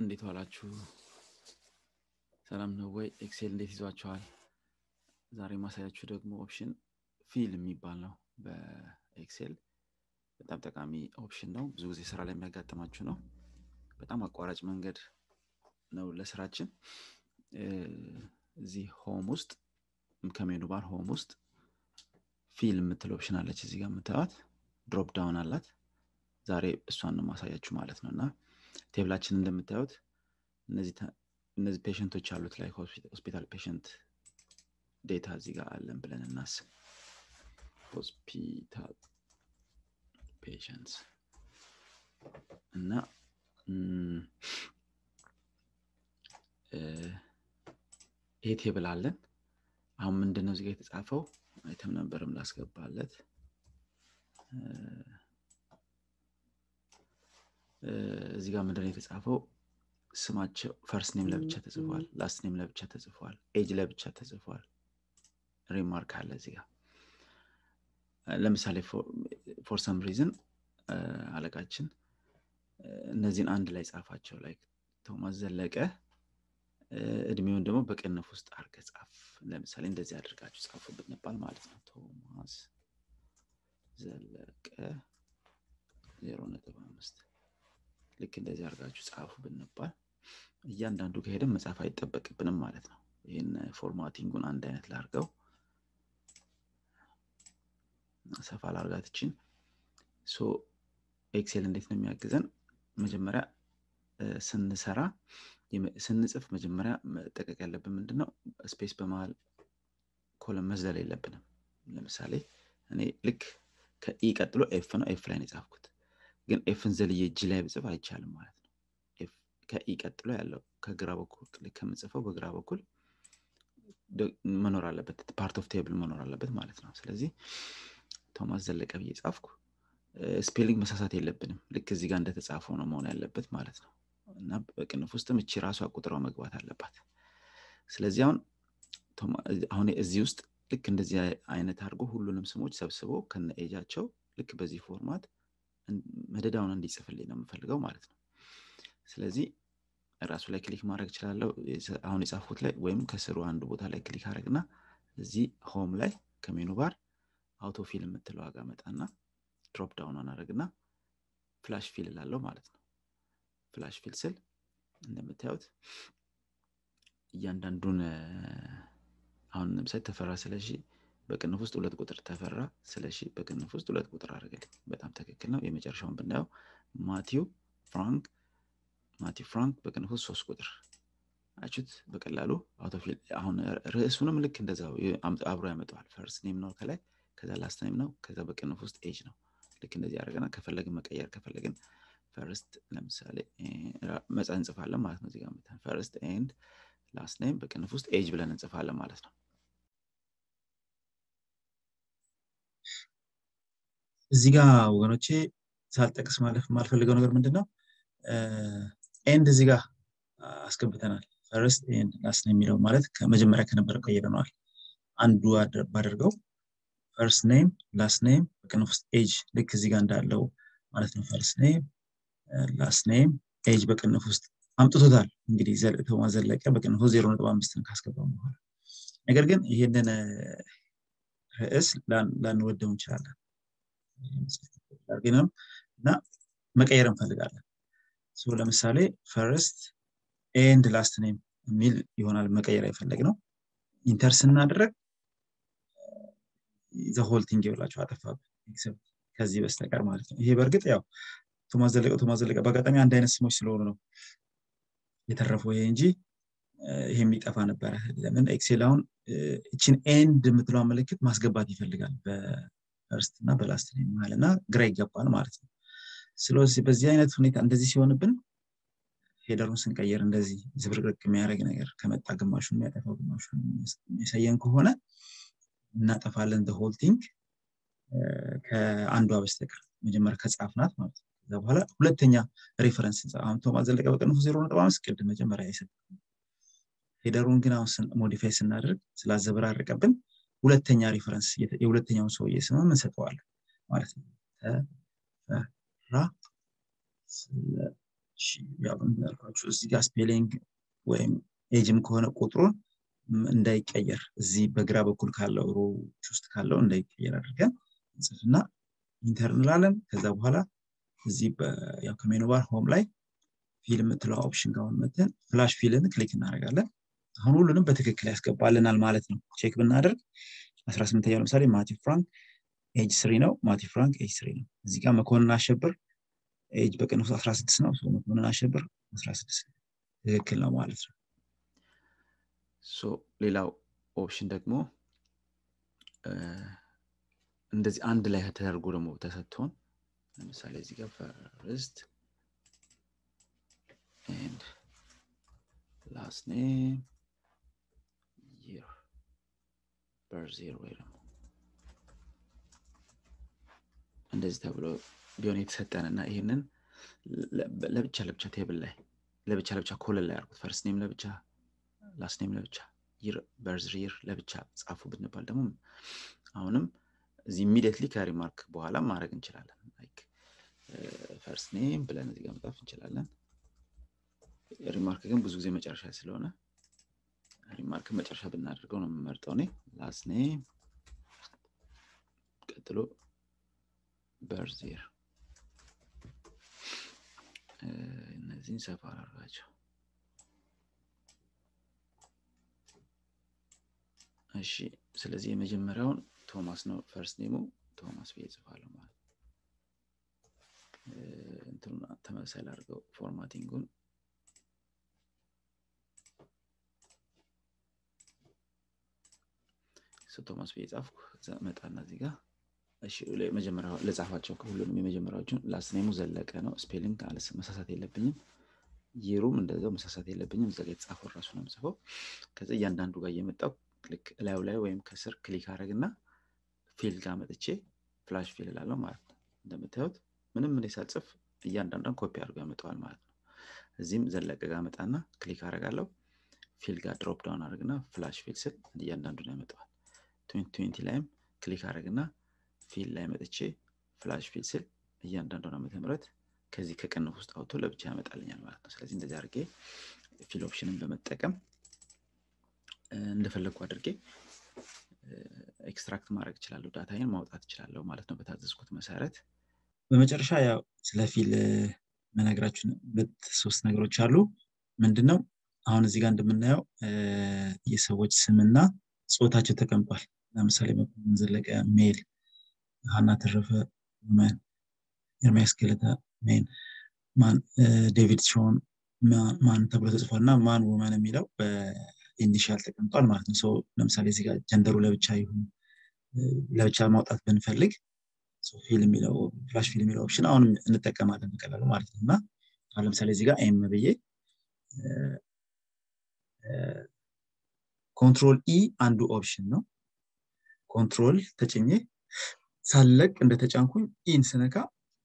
እንዴት ዋላችሁ? ሰላም ነው ወይ? ኤክሴል እንዴት ይዟችኋል? ዛሬ ማሳያችሁ ደግሞ ኦፕሽን ፊል የሚባል ነው በኤክሴል በጣም ጠቃሚ ኦፕሽን ነው። ብዙ ጊዜ ስራ ላይ የሚያጋጥማችሁ ነው። በጣም አቋራጭ መንገድ ነው ለስራችን። እዚህ ሆም ውስጥ ከሜኑ ባር ሆም ውስጥ ፊል የምትል ኦፕሽን አለች። እዚህ ጋር የምታዩት ድሮፕ ዳውን አላት። ዛሬ እሷን ነው ማሳያችሁ ማለት ነው እና ቴብላችን እንደምታዩት እነዚህ ፔሽንቶች አሉት ላይ ሆስፒታል ፔሽንት ዴታ እዚህ ጋር አለን ብለን እናስብ። ሆስፒታል ፔሽንትስ እና ይሄ ቴብል አለን። አሁን ምንድን ነው እዚህ ጋር የተጻፈው አይተም ነበርም ላስገባለት እዚህ ጋር ምንድን ነው የተጻፈው? ስማቸው ፈርስት ኔም ለብቻ ተጽፏል፣ ላስት ኔም ለብቻ ተጽፏል፣ ኤጅ ለብቻ ተጽፏል። ሪማርክ አለ እዚህ ጋር ለምሳሌ ፎር ሰም ሪዝን አለቃችን እነዚህን አንድ ላይ ጻፋቸው። ላይ ቶማስ ዘለቀ እድሜውን ደግሞ በቅንፍ ውስጥ አድርገ ጻፍ። ለምሳሌ እንደዚህ አድርጋችሁ ጻፉ ብንባል ማለት ነው። ቶማስ ዘለቀ ዜሮ ነጥብ አምስት ልክ እንደዚህ አድርጋችሁ ጻፉ ብንባል እያንዳንዱ ከሄደን መጻፍ አይጠበቅብንም ማለት ነው። ይህን ፎርማቲንጉን አንድ አይነት ላርገው ሰፋ ላርጋትችን ሶ ኤክሴል እንዴት ነው የሚያግዘን? መጀመሪያ ስንሰራ ስንጽፍ መጀመሪያ መጠቀቅ ያለብን ምንድን ነው? ስፔስ በመሀል ኮለም መዝለል የለብንም። ለምሳሌ እኔ ልክ ከኢ ቀጥሎ ኤፍ ነው ኤፍ ላይ ነው የጻፍኩት ግን ኤፍን ዘልዬ እጅ ላይ ብጽፍ አይቻልም ማለት ነው። ከኢ ቀጥሎ ያለው ከግራ በኩል ከምጽፈው በግራ በኩል መኖር አለበት፣ ፓርት ኦፍ ቴብል መኖር አለበት ማለት ነው። ስለዚህ ቶማስ ዘለቀ ብዬ ጻፍኩ። ስፔሊንግ መሳሳት የለብንም። ልክ እዚህ ጋር እንደተጻፈው ነው መሆን ያለበት ማለት ነው። እና በቅንፍ ውስጥም እቺ ራሷ ቁጥሯ መግባት አለባት። ስለዚህ አሁን አሁን እዚህ ውስጥ ልክ እንደዚህ አይነት አድርጎ ሁሉንም ስሞች ሰብስቦ ከነ ኤጃቸው ልክ በዚህ ፎርማት መደዳውን እንዲጽፍልኝ ነው የምፈልገው ማለት ነው። ስለዚህ ራሱ ላይ ክሊክ ማድረግ እችላለሁ። አሁን የጻፉት ላይ ወይም ከስሩ አንድ ቦታ ላይ ክሊክ አድረግና እዚህ ሆም ላይ ከሜኑ ባር አውቶ ፊል የምትለው ዋጋ መጣና ድሮፕ ዳውን አናደርግና ፍላሽ ፊል እላለሁ ማለት ነው። ፍላሽ ፊል ስል እንደምታዩት እያንዳንዱን አሁን ለምሳሌ ተፈራ ስለሺ በቅንፍ ውስጥ ሁለት ቁጥር ተፈራ ስለሺ በቅንፍ ውስጥ ሁለት ቁጥር አድርግልኝ። በጣም ትክክል ነው። የመጨረሻውን ብናየው ማቲው ፍራንክ ማቲው ፍራንክ በቅንፍ ውስጥ ሶስት ቁጥር አችሁት። በቀላሉ አውቶፊል አሁን ርዕሱንም ልክ እንደዛው አብሮ ያመጣዋል። ፈርስት ኔም ነው ከላይ፣ ከዛ ላስት ኔም ነው፣ ከዛ በቅንፍ ውስጥ ኤጅ ነው። ልክ እንደዚህ ያደርገና ከፈለግን መቀየር ከፈለግን ፈርስት ለምሳሌ መጻ እንጽፋለን ማለት ነው። እዚጋ ፈርስት ኤንድ ላስት ኔም በቅንፍ ውስጥ ኤጅ ብለን እንጽፋለን ማለት ነው። እዚህ ጋር ወገኖቼ ሳልጠቅስ ማለፍ የማልፈልገው ነገር ምንድን ነው? ኤንድ እዚህ ጋር አስገብተናል። ፈርስት ኤንድ ላስት ነው የሚለው ማለት ከመጀመሪያ ከነበረ ቀይረነዋል። አንዱ ባደርገው ፈርስት ኔም ላስት ኔም በቅንፍ ውስጥ ኤጅ ልክ እዚህ ጋር እንዳለው ማለት ነው። ፈርስት ኔም ላስት ኔም ኤጅ በቅንፍ ውስጥ አምጥቶታል። እንግዲህ ቶማስ ዘለቀ በቅንፍ ውስጥ ዜሮ ነጥብ አምስትን ካስገባም በኋላ ነገር ግን ይህንን ርዕስ ላንወደው እንችላለን አድርገንም እና መቀየር እንፈልጋለን። ለምሳሌ ፈርስት ኤንድ ላስት ኔም የሚል ይሆናል መቀየር የፈለግ ነው። ኢንተር ስናደረግ ዘሆል ቲንግ ይብላቸው አጠፋብን ኤክሰፕት ከዚህ በስተቀር ማለት ነው። ይሄ በእርግጥ ያው ቶማስ ዘለቀ ቶማስ ዘለቀ በአጋጣሚ አንድ አይነት ስሞች ስለሆኑ ነው የተረፈው ይሄ እንጂ ይሄ የሚጠፋ ነበረ። ለምን ኤክሴል አሁን እችን ኤንድ የምትለዋ ምልክት ማስገባት ይፈልጋል ፈርስት እና በላስት ኔም መሀል እና ግራ ይገባል ማለት ነው። ስለዚህ በዚህ አይነት ሁኔታ እንደዚህ ሲሆንብን ሄደሩን ስንቀየር እንደዚህ ዝብርቅርቅ የሚያደርግ ነገር ከመጣ ግማሹን የሚያጠፋው ግማሹን የሚያሳየን ከሆነ እናጠፋለን ሆል ቲንግ ከአንዷ በስተቀር መጀመሪያ ከጻፍናት ማለት ነው። ከዛ በኋላ ሁለተኛ ሬፈረንስ አሁን ቶማስ ዘለቀ በቅንፉ ዜሮ ነጥብ አምስት ቅድም መጀመሪያ አይሰጥ ሄደሩን ግን አሁን ሞዲፋይ ስናደርግ ስላዘበራረቀብን ሁለተኛ ሪፈረንስ የሁለተኛውን ሰውዬ ስምም እንሰጠዋለን ማለት ነው። ተፈራ ያልኳችሁ እዚህ ጋር ስፔሊንግ ወይም ኤጅም ከሆነ ቁጥሩን እንዳይቀየር እዚህ በግራ በኩል ካለው ሮች ውስጥ ካለው እንዳይቀየር አድርገን እንጽፍና ኢንተር እንላለን ከዛ በኋላ እዚህ ከሜኑ ባር ሆም ላይ ፊልም የምትለው ኦፕሽን ጋር መተን ፍላሽ ፊልን ክሊክ እናደርጋለን አሁን ሁሉንም በትክክል ያስገባልናል ማለት ነው ቼክ ብናደርግ 18ኛው ለምሳሌ ማቲ ፍራንክ ኤጅ ስሪ ነው ማቲ ፍራንክ ኤጅ ስሪ ነው እዚህ ጋር መኮንን አሸብር ኤጅ በቅንፍ 16 ነው መኮንን አሸብር 16 ትክክል ነው ማለት ነው ሌላው ኦፕሽን ደግሞ እንደዚህ አንድ ላይ ተደርጎ ደግሞ ተሰጥቶን ለምሳሌ እዚህ ጋር ፈርስት ኤንድ ላስት ኔም ይር በርዝ ይር ወይ ደግሞ እንደዚህ ተብሎ ቢሆን የተሰጠን እና ይህንን ለብቻ ለብቻ ቴብል ላይ ለብቻ ለብቻ ኮለን ላይ አርጉት ፈርስት ኔም ለብቻ ላስት ኔም ለብቻ ይር በርዝ ይር ለብቻ ጻፉ ብንባል ደግሞ አሁንም እዚህ ኢሚዲየትሊ ከሪማርክ በኋላ ማድረግ እንችላለን ፈርስት ኔም ብለን እዚህ ጋር መጻፍ እንችላለን ሪማርክ ግን ብዙ ጊዜ መጨረሻ ስለሆነ ሪማርክ መጨረሻ ብናደርገው ነው የምመርጠው እኔ ላስት ኔም ቀጥሎ በርዜር እነዚህን ሰፋ አድርጋቸው እሺ ስለዚህ የመጀመሪያውን ቶማስ ነው ፈርስት ኔሙ ቶማስ ብዬ ጽፋለሁ ማለት እንትኑ ተመሳሳይ ላድርገው ፎርማቲንጉን ቶማስ ብዬ ጻፍኩ መጣና እዚህ ጋር መጀመሪያ ለጻፋቸው ሁሉንም የመጀመሪያዎቹን ላስት ኔሙ ዘለቀ ነው ስፔሊንግ መሳሳት የለብኝም ይሩም እንደዛው መሳሳት የለብኝም እዛ ጋር የተጻፈው ራሱ ነው ምጽፈው ከዚ እያንዳንዱ ጋር እየመጣው ልክ እላዩ ላይ ወይም ከስር ክሊክ አድረግና ፊል ጋር መጥቼ ፍላሽ ፊል እላለሁ ማለት ነው እንደምታዩት ምንም እኔ ሳጽፍ እያንዳንዷን ኮፒ አድርጎ ያመጣዋል ማለት ነው እዚህም ዘለቀ ጋር መጣና ክሊክ አደርጋለሁ ፊል ጋር ድሮፕ ዳውን አድርግና ፍላሽ ፊል ስል እያንዳንዱን ያመጣዋል ትንቲ ላይም ክሊክ አድርግና ፊል ላይ መጥቼ ፍላሽ ፊል ስል እያንዳንዷን ዓመተ ምህረት ከዚህ ከቅንፍ ውስጥ አውጥቶ ለብቻ ያመጣልኛል ማለት ነው ስለዚህ እንደዚህ አድርጌ ፊል ኦፕሽንን በመጠቀም እንደፈለግኩ አድርጌ ኤክስትራክት ማድረግ እችላለሁ ዳታይን ማውጣት እችላለሁ ማለት ነው በታዘዝኩት መሰረት በመጨረሻ ያው ስለ ፊል መነግራችን ሁለት ሶስት ነገሮች አሉ ምንድነው አሁን እዚህ ጋር እንደምናየው የሰዎች ስምና ጾታቸው ተቀምጧል ለምሳሌ መኮንን ዘለቀ ሜል ሀና ተረፈ መን ኤርሚያስ ገለታ ሜን ማን ዴቪድ ሾን ማን ተብሎ ተጽፏል እና ማን ውመን የሚለው በኢኒሻል ተቀምጧል ማለት ነው ሰው ለምሳሌ እዚህ ጋር ጀንደሩ ለብቻ ይሁን ለብቻ ማውጣት ብንፈልግ ፊል የሚለው ፍላሽ ፊል የሚለው ኦፕሽን አሁንም እንጠቀማለን በቀላሉ ማለት ነው እና አሁን ለምሳሌ እዚህ ጋር ኤም ብዬ ኮንትሮል ኢ አንዱ ኦፕሽን ነው ኮንትሮል ተጭኜ ሳለቅ እንደተጫንኩኝ ኢን ስነካ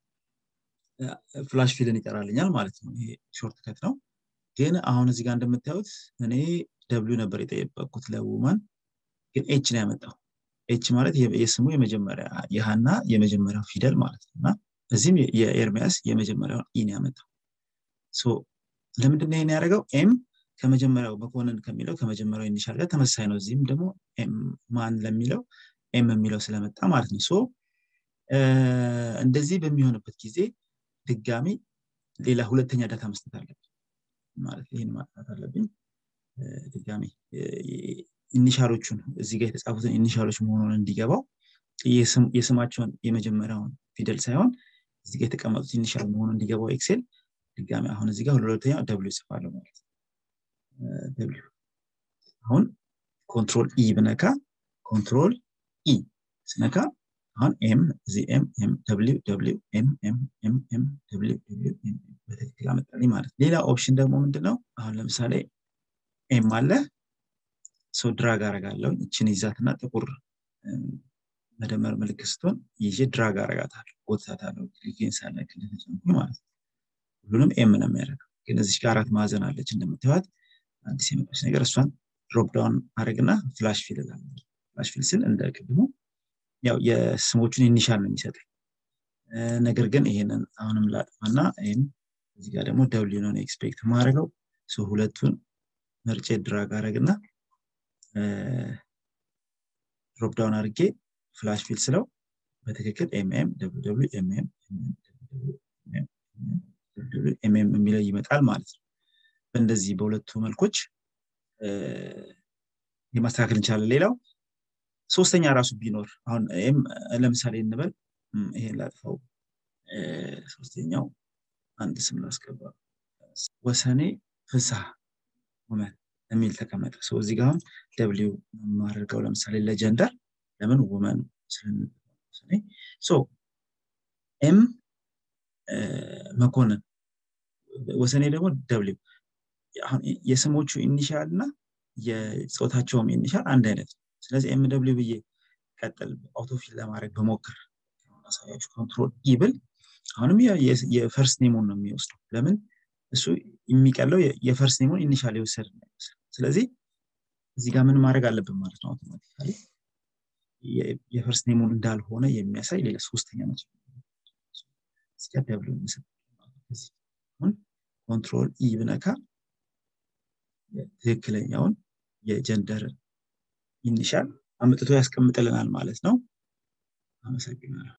ፍላሽ ፊልን ይጠራልኛል ማለት ነው ይሄ ሾርት ከት ነው ግን አሁን እዚህ ጋር እንደምታዩት እኔ ደብሊው ነበር የጠየቀኩት ለውማን ግን ኤች ነው ያመጣው ኤች ማለት የስሙ የመጀመሪያ የሀና የመጀመሪያው ፊደል ማለት ነው እና እዚህም የኤርሚያስ የመጀመሪያውን ኢን ያመጣው ለምንድን ይህን ያደረገው ኤም ከመጀመሪያው መኮንን ከሚለው ከመጀመሪያው ኢኒሻል ጋር ተመሳሳይ ነው እዚህም ደግሞ ማን ለሚለው ኤም የሚለው ስለመጣ ማለት ነው ሶ እንደዚህ በሚሆንበት ጊዜ ድጋሚ ሌላ ሁለተኛ ዳታ መስጠት አለብኝ ማለት ይህን ማጥፋት አለብኝ ድጋሚ ኢኒሻሎቹን እዚህ ጋር የተጻፉትን ኢኒሻሎች መሆኑን እንዲገባው የስማቸውን የመጀመሪያውን ፊደል ሳይሆን እዚህ ጋር የተቀመጡት ኢኒሻል መሆኑን እንዲገባው ኤክሴል ድጋሚ አሁን እዚህ ጋር ሁለተኛ ደብሊው ይጽፋለሁ ማለት ደብሊው አሁን ኮንትሮል ኢ ብነካ ኮንትሮል ኢ ስነካ አሁን ኤም እዚህ ኤም ኤም ደብሊው ደብሊው ኤም ኤም ኤም ኤም ደብሊው ደብሊው ኤም በትክክል አመጣልኝ ማለት ሌላ ኦፕሽን ደግሞ ምንድነው አሁን ለምሳሌ ኤም አለ ሰው ድራግ አረጋለሁ እችን ይዛትና ጥቁር መደመር ምልክት ስትሆን ይዤ ድራግ አረጋታለሁ ጎትታታለሁ ክሊኬን ሳለክ እንደተጨንኩኝ ማለት ነው ሁሉንም ኤም ነው የሚያደርገው ግን እዚህ ጋር አራት ማዕዘን አለች እንደምታዩት አዲስ የመጣች ነገር እሷን ድሮፕ ዳውን አድረግና ፍላሽ ፊል እላለሁ ፍላሽ ፊል ስል እንደ ቅድሙ ያው የስሞቹን ኢኒሻል ነው የሚሰጠኝ ነገር ግን ይሄንን አሁንም ላጥፋና ይህም እዚህ ጋር ደግሞ ደብሊው ነው ኤክስፔክት ማድረገው ሁለቱን መርጬ ድራግ አረግና ድሮፕ ዳውን አድርጌ ፍላሽ ፊል ስለው በትክክል ኤምኤም ኤምኤም ኤምኤም የሚለው ይመጣል ማለት ነው በእንደዚህ በሁለቱ መልኮች የማስተካከል እንችላለን ሌላው ሶስተኛ ራሱ ቢኖር አሁን ይህም ለምሳሌ እንበል ይሄን ላጥፋው ሶስተኛው አንድ ስም ላስገባ ወሰኔ ፍስሐ ውመን የሚል ተቀመጠ ሰው እዚህ ጋር አሁን ደብሊው የማደርገው ለምሳሌ ለጀንደር ለምን ውመን ኤም መኮንን ወሰኔ ደግሞ ደብሊው አሁን የስሞቹ ኢኒሻል እና የፆታቸውም ኢኒሻል አንድ አይነት ነው ስለዚህ ኤም ደብሊው ብዬ ቀጥል አውቶፊል ለማድረግ በሞክር ማሳያችሁ ኮንትሮል ኢብል አሁንም የፈርስት ኔሙን ነው የሚወስደው ለምን እሱ የሚቀለው የፈርስት ኔሙን ኢኒሻል የወሰድ ነው ስለዚህ እዚህ ጋር ምን ማድረግ አለብን ማለት ነው አውቶማቲካሊ የፈርስት ኔሙን እንዳልሆነ የሚያሳይ ሌላ ሶስተኛ ነች እዚጋ ደብሊው አሁን ኮንትሮል ኢ ብነካ ትክክለኛውን የጀንደር ኢኒሻል አምጥቶ ያስቀምጥልናል ማለት ነው አመሰግናለሁ